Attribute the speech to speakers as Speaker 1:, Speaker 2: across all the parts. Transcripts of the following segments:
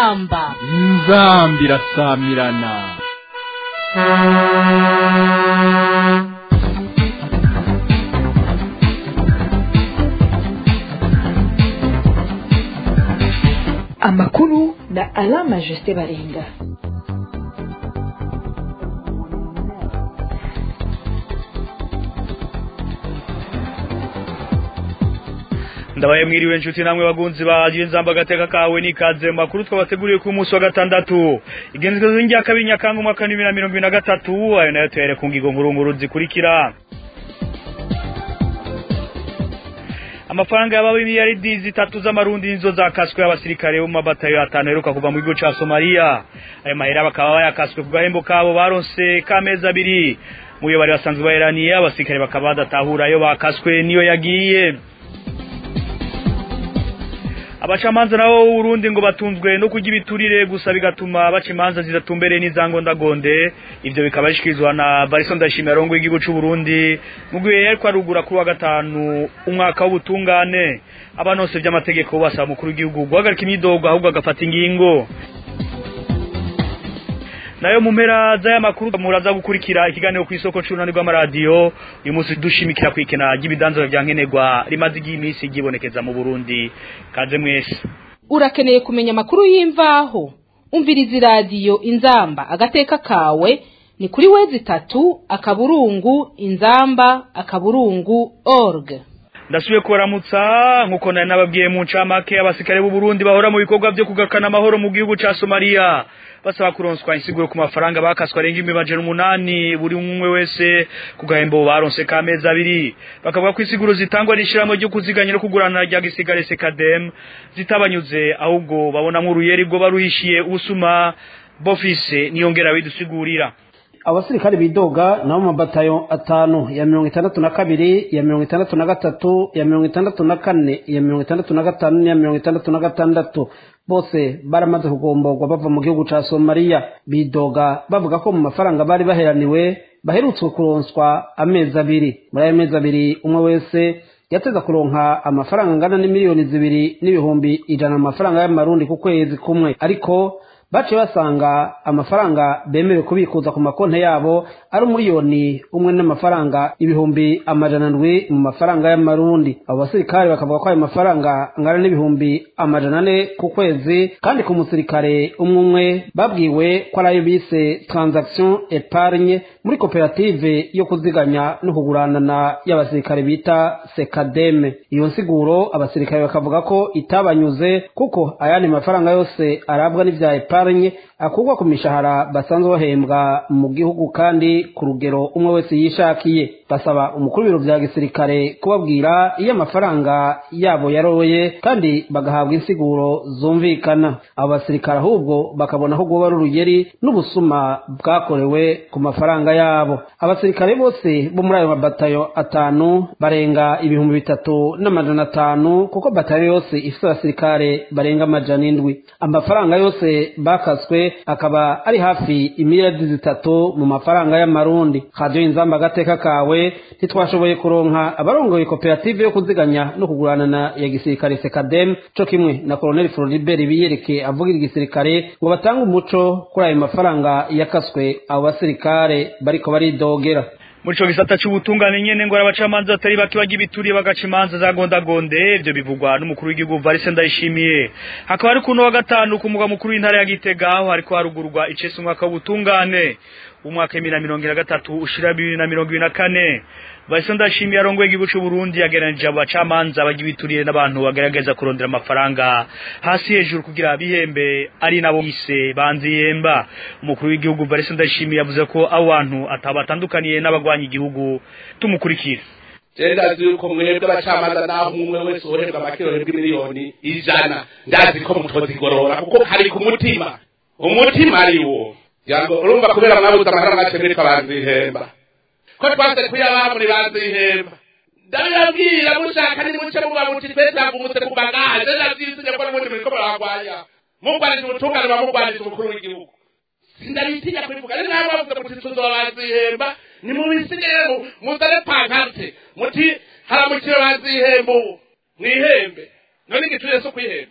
Speaker 1: inzamba
Speaker 2: inzamba irasamirana
Speaker 3: amakuru na alama jusite baringa
Speaker 4: ndabaye mwiriwe inshuti namwe bagunzi bagiye nzamba agateka kawe nikaze makuru twabateguriye ku munsi wa gatandatu igenzwezo y'injya kabiri nyakanga umwaka wa bibiri na mirongo ibiri na gatatu ayo nayo tuhere ku ngingo nkuru zikurikira amafaranga y'abawe miliyaridi zitatu z'amarundi nizo zakaswe abasirikare bo mu mabatayo atanu aheruka kuva mu gihugu ca Somalia ayo mahera bakaba bayakaswe ku gahembo kabo baronse k'amezi abiri mu yo bari basanzwe baheraniye abasirikare bakaba badatahura ayo bakaswe niyo yagiye abacamanza nabo Burundi ngo batunzwe no kurya ibiturire gusa bigatuma baca imanza zidatumbereye n'izangondagonde ivyo bikaba bishikirizwa na Barison Ndashimira rongo y'igihugu c'u Burundi mu gihe yariko arugura kuri wa gatanu umwaka w'ubutungane abanose vy'amategeko basaba mukuru w'igihugu guhagarika imyidogo ahubwo agafata ingingo nayo mu mpera z'aya makuru muraza gukurikira ikiganiro ku isoko c'urunani rw'amaradiyo uyu munsi dushimikira kwikena ry'ibidanzura vya nkenerwa rimaze igihe iminsi ryibonekeza mu burundi kaze mwese
Speaker 1: urakeneye kumenya amakuru y'imvaho umviriza iradiyo inzamba agateka kawe ni kuri wezi itatu akaburungu inzamba akaburungu org
Speaker 4: ndasubiye kubaramutsa nkuko nari nababwiye mu ncamake abasirikare b'u Burundi bahora mu bikorwa vyo kugarukana amahoro mu gihugu ca Somalia basaba kuronswa insiguro ku mafaranga bakaswa arenga imibajana umunani buri umwe wese ku gahembo baronse k'amezi abiri bakavuga ko insiguro zitangwa n'ishirahamwe ryo kuziganya no kugurana rya gisigare sekadem zitabanyuze ahubwo babonamwo uruyeri rwo baruhishiye ubusuma bofise niyongera bidusigurira
Speaker 5: abasirikare bidoga nabo mu mabatayo atanu ya mirongo itandatu na kabiri ya mirongo itandatu na gatatu ya mirongo itandatu na kane ya mirongo itandatu na gatanu n'iya mirongo itandatu na gatandatu bose baramaze kugomborwa bava mu gihugu ca somaliya bidoga bavuga ko mu mafaranga bari baheraniwe baherutswe kuronswa amezi abiri muri ayo mezi abiri umwe wese yateza kuronka amafaranga angana n'imiliyoni zibiri n'ibihumbi ijana mu mafaranga y'amarundi ku kwezi kumwe ariko baciye basanga amafaranga bemerewe kubikuza ku makonti yabo ari umuriyoni umwe n'amafaranga ibihumbi amajana ndwi mu mafaranga y'amarundi abo basirikare bakavuga ko ayo mafaranga angana n'ibihumbi amajana ane ku kwezi kandi ku musirikare umwe umwe babwiwe ko ari ayo bise transaction epargne muri koperative yo kuziganya no kuguranana y'abasirikare bita sekademe iyo nsiguro abasirikare bakavuga ko itabanyuze kuko ayandi mafaranga yose arabwa n'ivya epargne epargne akurwa ku mishahara basanzwe bahembwa mu gihugu kandi ku rugero umwe wese yishakiye basaba umukuru w'ibiro vya gisirikare kubabwira iyo amafaranga yabo yaroye kandi bagahabwa insiguro zumvikana abo basirikare ahubwo bakabona aho guba ari urugeri n'ubusuma bwakorewe ku mafaranga yabo abasirikare bose bo muri ayo mabatayo atanu barenga ibihumbi bitatu n'amajana atanu kuko batayo yose ifite abasirikare barenga amajana indwi amafaranga yose bakaswe akaba ari hafi imiliyardi zitatu mu mafaranga y'amarundi radiyo inzamba agateka kawe ntitwashoboye kuronka abarongoye koperative yo kuziganya no kuguranana ya gisirikare sekadem co kimwe na koloneli floribert biyereke avugira igisirikare ngo batange umuco kuri ayo mafaranga yakaswe abo basirikare bariko baridogera
Speaker 4: muri ico gisata c'ubutungane nyene ngo abacamanza batari bake bagira ibituriye bagaca imanza za gondagonde ivyo bivugwa n'umukuru w'igihugu Varese Ndayishimiye hakaba ari kuno wa gatanu ku mugwa mukuru w'intara ya Gitega aho hariko harugurwa icese umwaka w'ubutungane umwaka w'ibiri na mirongo ibiri na gatatu ushira bibiri na mirongo ibiri na kane Varese Ndayishimiye arongoye igihugu c'u Burundi yagereranije abo bacamanza bagira ibituriye n'abantu bagerageza kurondera amafaranga hasi hejuru kugira bihembe ari nabo bise banziyemba umukuru w'igihugu Varese Ndayishimiye yavuze ko abo bantu atabatandukaniye n'abagwanya igihugu tumukurikira
Speaker 6: ndazi yuko mwebwe abacamanza naho umwe wese uhererwa amakirori bw'imiliyoni ijana ndazi ko mutozigorora kuko kari ku mutima umutima ari wo yango urumva kubera mwabuze amahera make muri twabanzihemba ko twanze kuyabaha muri banzihemba ndabibabwira mushaka nimuce muba muti twe twavumutse ku bagaje ndazizinye ko n'ubundi muriko muragwanya mugwanije ubutungane bamugwanije umukuru w'igihugu sindabitinya kubivuga ari nawe bavuze muti tuzobazihemba nimubisigaye muzane pankarte muti haramukire bazihemba ubu mwihembe none igicuriye so kwihemba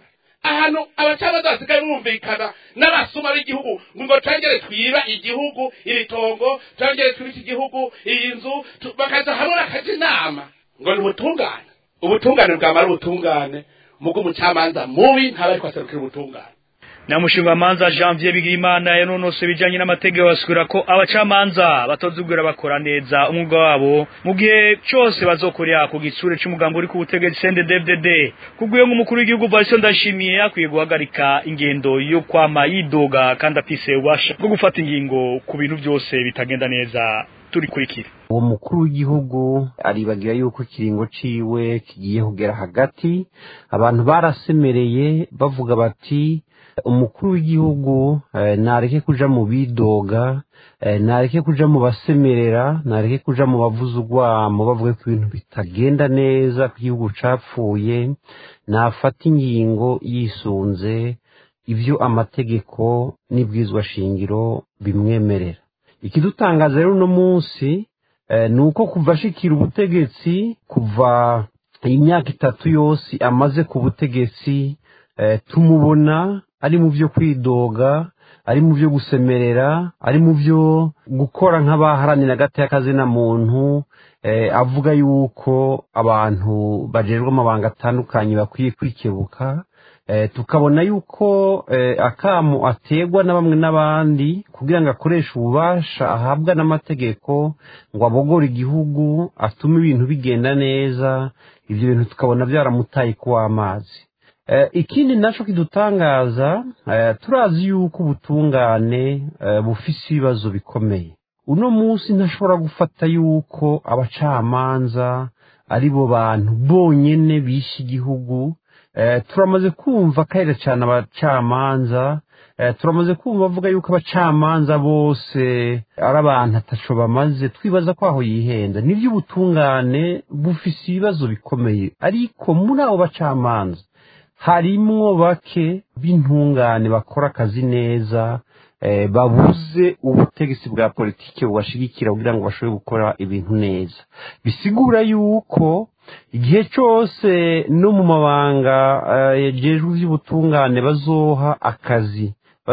Speaker 6: ahantu abacamanza basigaye bumvikana n'abasuma b'igihugu ngo twongere twiba igihugu iri tongo twongere twiba iki gihugu iyi nzu tu- bakaza hamwe bakaja inama ngo ni ubutungane ubutungane bwamara ubutungane mugo umucamanza mubi ntaba ariko aserukira ubutungane
Speaker 4: Namushingamanza Janvier Bigirimana yanonose ibijanye n'amategeko basubira ko abacamanza batozugura bakora neza umwuga wabo mu gihe cyose bazokorera ku gitsure c'umugambo uri ku butegetsi CNDD-FDD kubwiye nk'umukuru w'igihugu Vincent Ndashimiye akwiye guhagarika ingendo yo kwama yidoga kandi afise ubasha bwo gufata ingingo ku bintu byose bitagenda neza turi kurikira
Speaker 7: uwo mukuru w'igihugu aribagira yuko ikiringo ciwe kigiye kugera hagati abantu barasemereye bavuga bati umukuru w'igihugu eh, nareke kuja mu bidoga eh, nareke kuja mu basemerera nareke kuja mu bavuza urwamo bavuga ko ibintu bitagenda neza ko igihugu capfuye nafata ingingo yisunze ibyo amategeko n'ibwizwa shingiro bimwemerera ikidutangaza rero uno munsi eh, ni uko kuva ashikira ubutegetsi kuva imyaka itatu yose amaze ku butegetsi eh, tumubona ari mu byo kwidoga ari mu byo gusemerera ari mu byo gukora nk'abaharanira agati y'akazina muntu eh, avuga yuko abantu bajejwe amabanga atandukanye bakwiye kwikebuka eh, tukabona yuko eh, akamu ategwa na bamwe n'abandi kugira ngo akoreshe ububasha ahabwa n'amategeko ngo abogore igihugu atume ibintu bigenda neza ibyo bintu tukabona byaramutaye kuw'amazi Eh, ikindi naco kidutangaza eh, turazi yuko ubutungane eh, bufise ibibazo bikomeye uno munsi ntashobora gufata yuko abacamanza ari bo bantu bonyene bishe igihugu eh, turamaze kumva kahera cyane abacamanza eh, turamaze kumva bavuga yuko abacamanza bose ari abantu ataco bamaze twibaza ko aho yihenda nibyo ubutungane bufise ibibazo bikomeye ariko muri abo bacamanza harimwo bake b'intungane bakora akazi neza eh, babuze ubutegetsi bwa politiki bubashigikira kugira ngo bashobore gukora ibintu neza bisigura yuko igihe cyose no mu mabanga eh, yejejwe iby'ubutungane bazoha akazi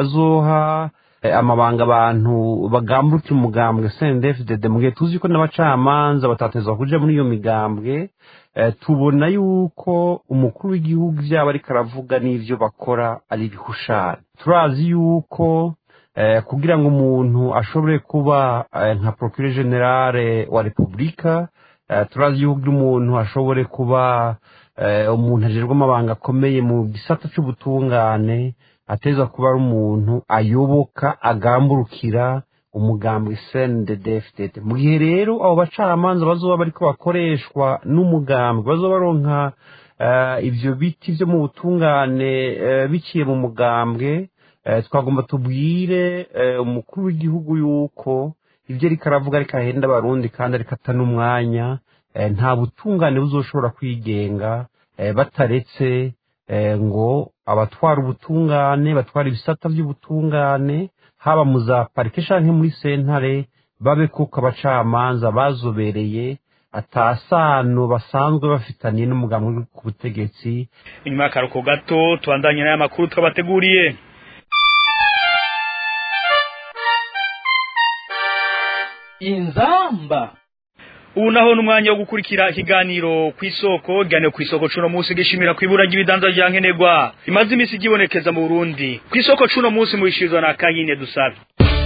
Speaker 7: bazoha eh, amabanga abantu bagambutse umugambwe CNDD-FDD mu gihe tuzi ko n'abacamanza batatezwa kuja muri iyo migambwe eh, tubona yuko umukuru w'igihugu ivyaba ariko aravuga n'ivyo bakora ari ibihushane turazi yuko eh, kugira ngo umuntu ashobore kuba eh, nka procureur generale wa repubulika eh, turazi yuko umuntu ashobore kuba eh, umuntu ajejwe amabanga akomeye mu gisata c'ubutungane ateza kuba ari umuntu ayoboka agamburukira umugambwe CNDD-FDD mu gihe rero abo bacamanza bazoba bariko bakoreshwa n'umugambwe bazoba baronka eh, ivyo biti vyo mu butungane eh, biciye mu mugambwe eh, twagomba tubwire eh, umukuru w'igihugu yuko ivyo ariko aravuga ariko ahenda abarundi kandi ariko ata n'umwanya eh, nta butungane buzoshobora kwigenga eh, bataretse eh, ngo abatwara ubutungane batwara ibisata by'ubutungane haba mu za parike canke muri sentare babe kuko abacamanza bazobereye atasano basanzwe bafitaniye n'umugambi uri ku butegetsi
Speaker 4: inyuma y'akaruhuko gato tubandanye n'aya makuru twabateguriye
Speaker 2: inzamba
Speaker 4: ubu naho n'umwanya wo gukurikira ikiganiro ku isoko ikiganiro ku isoko cuno munsi gishimira ku ibura ry'ibidanza bya nkenerwa bimaze iminsi igibonekeza mu burundi ku isoko cuno munsi mubishirizwa na kanyine dusabe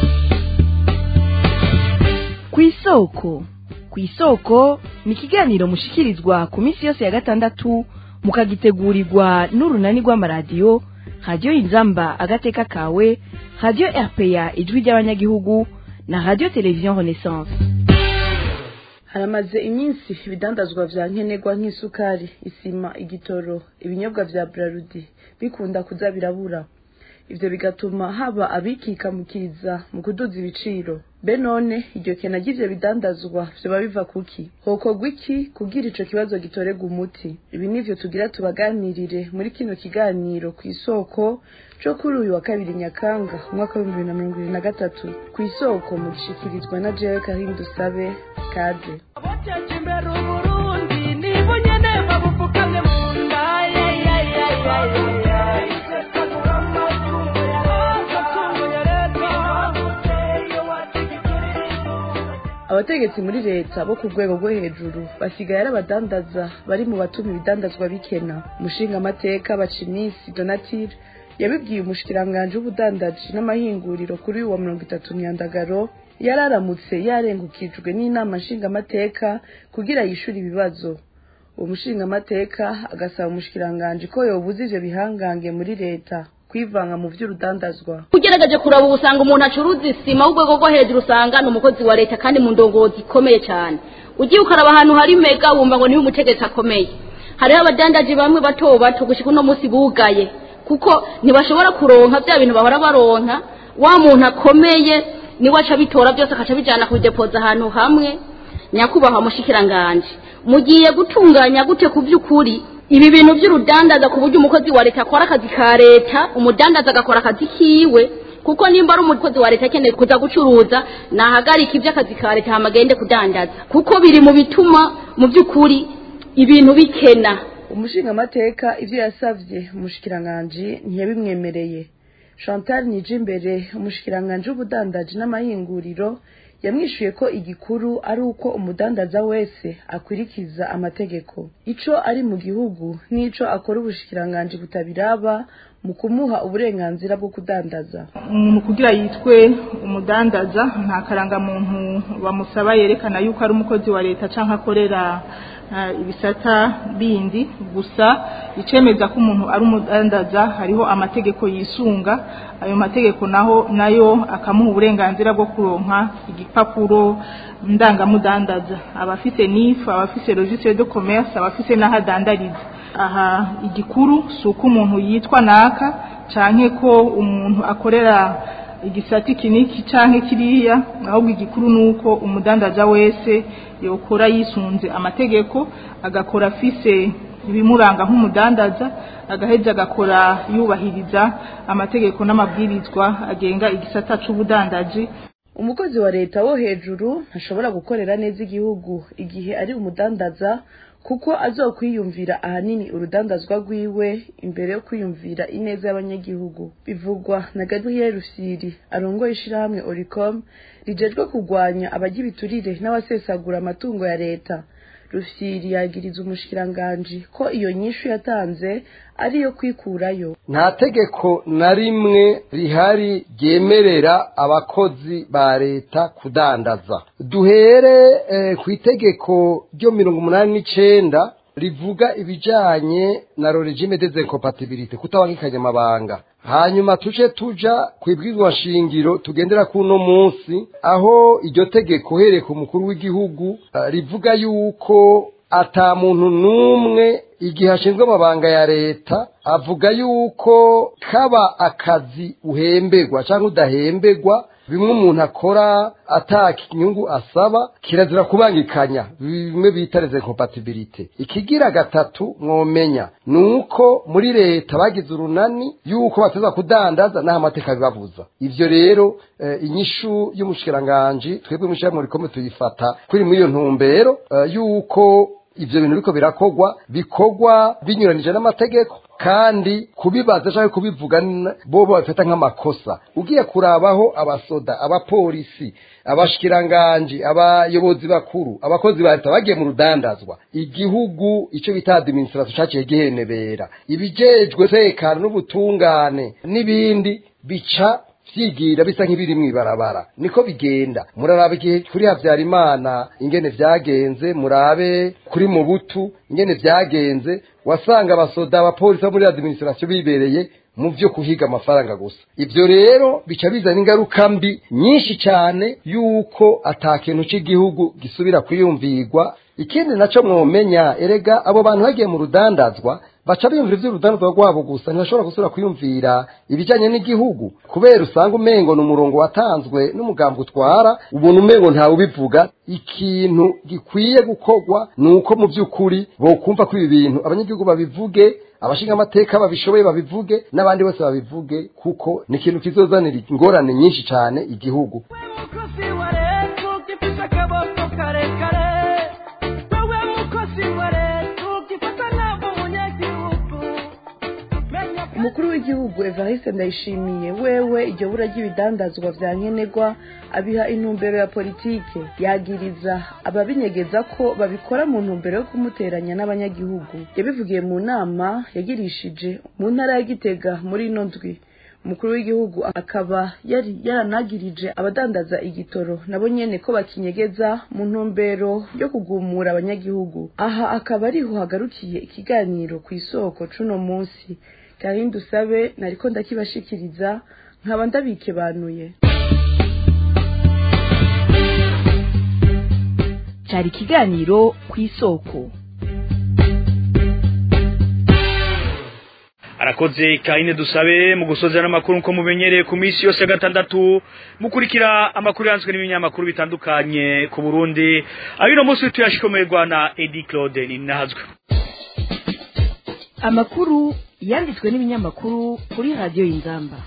Speaker 3: ku isoko ku isoko ni ikiganiro mushikirizwa ku minsi yose ya gatandatu mukagitegurirwa n'urunani rw'amaradiyo radiyo inzamba agateka kawe radiyo rpa ijwi ry'abanyagihugu na radiyo televiziyo renaissance
Speaker 8: haramaze iminsi ibidandazwa vya nkenerwa nk'isukari isima igitoro ibinyobwa vya brarudi bikunda kuza birabura ivyo bigatuma haba abikikamukiza mu kuduza ibiciro be none iryo kena ry'ivyo bidandazwa vyoba biva kuki hokorwa iki kugira ico kibazo gitorerwa umuti ibi nivyo tugira tubaganirire muri kino kiganiro ku isoko co kuri uyu wa kabiri nyakanga umwaka w'ibihumbi bibiri na mirongo ibiri na gatatu ku isoko mu gishikirizwa na jewe karim dusabe kaje
Speaker 9: abateje imbere uburundi nibo nyene babupfukamye mu nda
Speaker 8: abategetsi muri leta bo ku rwego rwo hejuru basigaye ari abadandaza bari mu batuma ibidandazwa bikena umushingamateka bacimisi donatire yabibwiye umushikiranganji w'ubudandaji n'amahinguriro kuri uwa mirongo itatu myandagaro yari aramutse yarengukijwe n'inama nshingamateka kugira yishure ibibazo uwo mushingamateka agasaba umushikiranganji ko yobuza ivyo bihangange muri leta kwivanga mu vy'urudandazwa
Speaker 9: ugerageje kuraba ubu usanga umuntu acuruza isima w'urwego rwo hejuru usanga ni umukozi wa leta kandi mu ndongozi ikomeye cyane ugiye ukaraba ahantu hari mega wumva ngo niwe umutegetsi akomeye hariho abadandaji bamwe bato bato gushika uno munsi bugaye kuko ntibashobora kuronka bya bintu bahora baronka wa muntu akomeye niwe aca bitora byose akaca bijyana kubidepoza ahantu hamwe nyakubahwa mushikiranganje mugiye gutunganya gute ku by'ukuri ibi bintu by'urudandaza ku buryo umukozi wa leta akora akazi ka leta umudandaza agakora akazi kiwe kuko nimba ari umukozi wa leta akeneye kuza gucuruza nahagarika iby'akazi ka leta hamagende kudandaza kuko biri mu bituma mu by'ukuri ibintu bikena
Speaker 8: umushingamateka ivyo yasavye umushikiranganji ntiyabimwemereye chantal nijimbere umushikiranganji w'ubudandaji n'amahinguriro yamwishuye ko igikuru ari uko umudandaza wese akwirikiza amategeko ico ari mu gihugu n'ico akora ubushikiranganji butabiraba mu kumuha uburenganzira bwo kudandaza
Speaker 10: umuntu kugira yitwe umudandaza nta karangamuntu bamusaba yerekana yuko ari umukozi wa leta cyangwa akorera ibisata bindi gusa icemeza ko umuntu ari umudandaza hariho amategeko yisunga ayo mategeko naho nayo akamuha uburenganzira bwo kuronka igipapuro ndangamudandaza abafise nifu abafise registre de commerce abafise n'aho adandariza aha igikuru si uko umuntu yitwa naka canke ko umuntu akorera igisati kiniki canke kiriya ahubwo igikuru nuko umudandaza wese yokora yisunze amategeko agakora afise ibimuranga nk'umudandaza agaheza agakora yubahiriza amategeko n'amabwirizwa agenga igisata c'ubudandaji
Speaker 8: umukozi wa leta wo hejuru ntashobora gukorera neza igihugu igihe ari umudandaza kuko azokwiyumvira ahanini urudandazwa rwiwe imbere yo kwiyumvira ineza y'abanyagihugu bivugwa na Gabriel Rusiri arongoye ishirahamwe Oricom rijejwe kurwanya abajya ibiturire n'abasesagura amatungo ya leta Rusiri yagiriza umushikiranganji ko iyo nyishu yatanze ariyo kwikurayo
Speaker 11: nta tegeko na rimwe rihari ryemerera abakozi ba leta kudandaza duhere eh, ku itegeko ryo mirongo umunani n'icenda rivuga ibijanye na regime des incompatibilité kutabangikanya amabanga hanyuma tuje tuja ku ibwirizwa shingiro tugendera kuno munsi aho iryo tegeko uhereye ku mukuru w'igihugu uh, rivuga yuko ata muntu n'umwe igihe ashinzwe amabanga ya leta avuga yuko kaba akazi uhemberwa cyangwa udahemberwa bimwe umuntu akora ataka inyungu asaba kirazira kubangikanya bimwe bita reze compatibility ikigira gatatu mwomenya ni uko muri leta bagize urunani yuko bateza kudandaza n'aho amateka bibabuza ivyo rero eh, inyishu y'umushikiranganji twebwe mushyira rikomeye tuyifata kuri muri iyo ntumbero eh, yuko ivyo bintu biriko birakogwa bikogwa binyuranije n'amategeko kandi kubibaza cyangwa kubivuga bo babifata nk'amakosa ugiye kurabaho abasoda abapolisi abashikiranganji abayobozi bakuru abakozi ba leta bagiye mu rudandazwa igihugu icyo bita administration cyaciye gihenebera ibijejwe tekano n'ubutungane n'ibindi bica vyigira bisa nk'ibiri mw'ibarabara niko bigenda muraraba igihe kuri habyarimana ingene vyagenze murabe kuri mubutu ingene vyagenze wasanga abasoda abapolisi bo muri administration bibereye mu vyo kuhiga amafaranga gusa ivyo rero bica bizana ingaruka mbi nyinshi cyane yuko ata kintu cy'igihugu gisubira kwiyumvirwa ikindi naco mwomenya erega abo bantu bagiye mu rudandazwa baca biyumvira ivy'urudandazwa rwabo gusa ntibashobora gusubira kwiyumvira ibijanye n'igihugu kubera usanga umengo ni umurongo watanzwe n'umugambi utwara ubuntu umengo ntawe ubivuga ikintu gikwiye gukorwa ni uko mu by'ukuri bokumva ko ibi bintu abanyagihugu babivuge abashinga amateka babishoboye babivuge n'abandi bose babivuge kuko ni ikintu kizozanira ingorane nyinshi cyane igihugu
Speaker 8: umukuru w'igihugu w'igihugu evariste ndayishimiye wewe iryo bura ry'ibidandazwa vya nkenerwa abiha intumbero ya politike yagiriza ababinyegeza ko babikora mu ntumbero yo kumuteranya n'abanyagihugu yabivugiye mu nama yagirishije mu ntara ya gitega muri ino ndwi umukuru w'igihugu akaba yari yaranagirije abadandaza igitoro nabo nyene ko bakinyegeza mu ntumbero yo kugumura abanyagihugu aha akaba ariho hagarukiye ikiganiro ku isoko cuno munsi karindi usabe nariko ndakibashikiriza nkaba ndabikebanuye
Speaker 3: cyari ikiganiro ku isoko
Speaker 4: arakoze kahine dusabe mu gusoza n'amakuru nko mumenyereye ku minsi yose ya gatandatu mukurikira amakuru yanzwe n'ibinyamakuru bitandukanye ku Burundi abino munsi tuyashikomerwa na Eddie Claude ninahazwe
Speaker 3: amakuru yanditswe n'ibinyamakuru kuri radiyo y'inzamba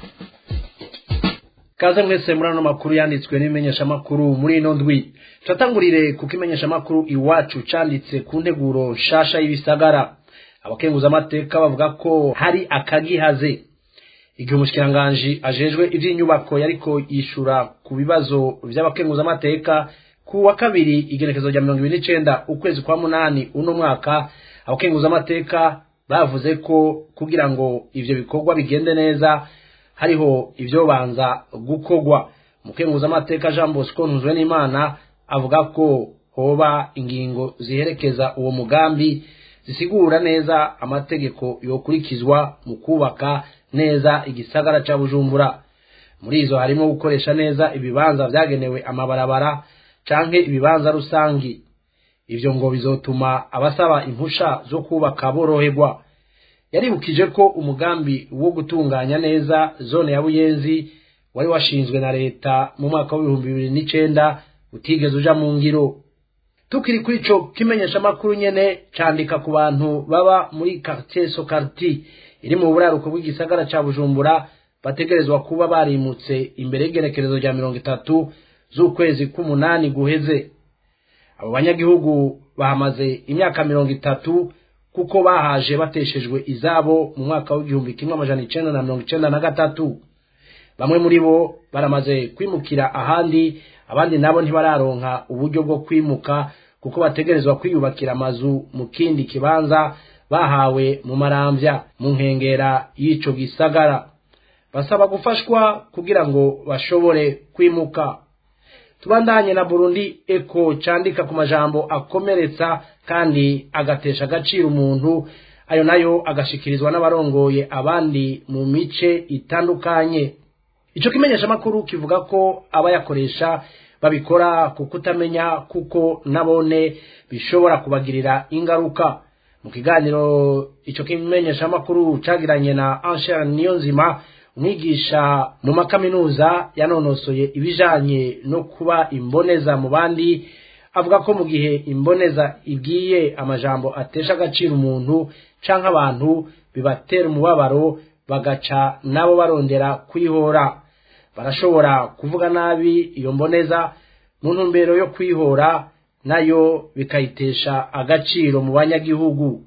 Speaker 5: kaze mwese muri ano makuru yanditswe n'ibimenyeshamakuru muri ino ndwi turatangurire kuko imenyeshamakuru iwacu canditse ku nteguro nshasha y'ibisagara abakenguzamateka bavuga ko hari akagihaze igihe umushikiranganji ajejwe ivy'inyubako yariko yishura ku bibazo vy'abakenguzamateka ku wa kabiri igenekezo rya mirongo ibiri n'icenda ukwezi kwa munani uno mwaka abakenguzamateka bavuze ko kugira ngo ivyo bikorwa bigende neza hariho ivyobanza gukorwa umukenguzamateka jean bosco ntuzwe n'imana avuga ko hoba ingingo ziherekeza uwo mugambi zisigura neza amategeko yokurikizwa mu kubaka neza igisagara ca bujumbura muri izo harimo gukoresha neza ibibanza vyagenewe amabarabara canke ibibanza rusangi ivyo ngo bizotuma abasaba impusha zo kubaka boroherwa yaribukije ko umugambi wo gutunganya neza zone ya buyenzi wari washinzwe na leta mu mwaka w'ibihumbi bibiri n'icenda utigeze uja mu ngiro tukiri kuri ico kimenyeshamakuru nyene candika ku bantu baba muri quartier sokarti iri mu buraruko bw'igisagara ca bujumbura bategerezwa kuba barimutse imbere y'igenekerezo rya mirongo itatu z'ukwezi k'umunani guheze abo banyagihugu bahamaze imyaka mirongo itatu kuko bahaje bateshejwe izabo mu mwaka w'igihumbi kimwe amajana icenda na mirongo icenda na gatatu bamwe muri bo baramaze kwimukira ahandi abandi nabo ntibararonka uburyo bwo kwimuka kuko bategerezwa kwiyubakira amazu mu kindi kibanza bahawe mu marambya mu nkengera y'ico gisagara basaba gufashwa kugira ngo bashobore kwimuka tubandanye na burundi eko candika ku majambo akomeretsa kandi agatesha agaciro umuntu ayo nayo agashikirizwa n'abarongoye abandi mu mice itandukanye ico kimenyeshamakuru kivuga ko abayakoresha babikora ku kutamenya kuko nabone bishobora kubagirira ingaruka mu kiganiro ico kimenyeshamakuru cagiranye na Anshel Niyonzima umwigisha mu makaminuza yanonosoye ibijanye no kuba imboneza mu bandi avuga ko mu gihe imboneza ibwiye amajambo atesha agaciro umuntu canke abantu bibatera umubabaro bagaca nabo barondera kwihora barashobora kuvuga nabi iyo mboneza mu ntumbero yo kwihora nayo bikayitesha agaciro mu banyagihugu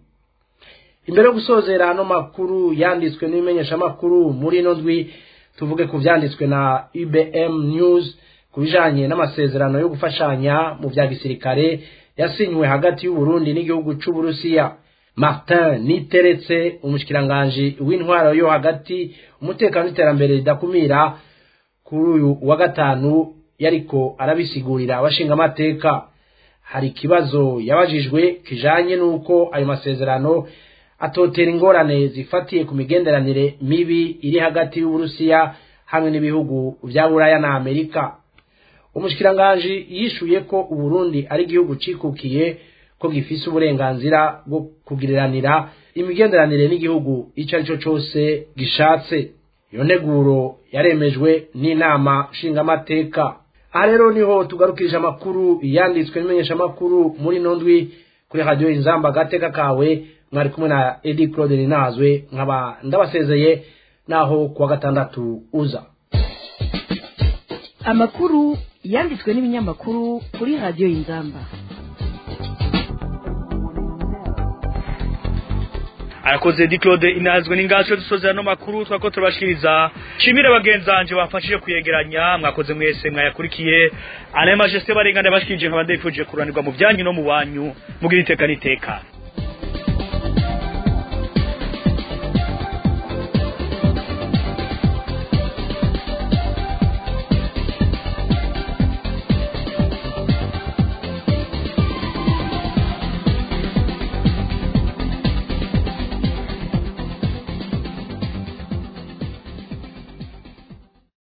Speaker 5: imbere yo gusozera ano makuru yanditswe n'ibimenyeshamakuru muri ino ndwi tuvuge ku vyanditswe na UBM News ku bijanye n'amasezerano yo gufashanya mu vya gisirikare yasinywe hagati y'Uburundi n'igihugu c'Uburusiya Martin Niteretse umushikiranganje w'intwaro yo hagati umutekano n'iterambere ridakumira kuri uyu wa gatanu yariko arabisigurira abashinga amateka hari ikibazo yabajijwe kijanye n'uko ayo masezerano atotera ingorane zifatiye ku migenderanire mibi iri hagati y'uburusiya hamwe n'ibihugu vya buraya na amerika umushikiranganji yishuye ko uburundi ari igihugu cikukiye ko gifise uburenganzira bwo kugiriranira imigenderanire n'igihugu ico ari cyo cose gishatse iyo nteguro yaremejwe n'inama nshingamateka aha rero niho tugarukirije amakuru yanditswe n'imenyeshamakuru muri ino ndwi kuri radiyo inzamba agateka kawe mwari kumwe na edi claude ninazwe nkaba ndabasezeye naho kuwa gatandatu uza
Speaker 3: amakuru yanditswe n'ibinyamakuru kuri radiyo y'inzamba
Speaker 4: arakoze di claude inazwe n'ingaco dusozera no makuru twako turabashikiriza shimire bagenzanje bafashije kuyegeranya mwakoze mwese mwayakurikiye ane majesté barengane bashikije nkabandi bifuje kuranirwa mu byanyu no mu wanyu mugira iteka n'iteka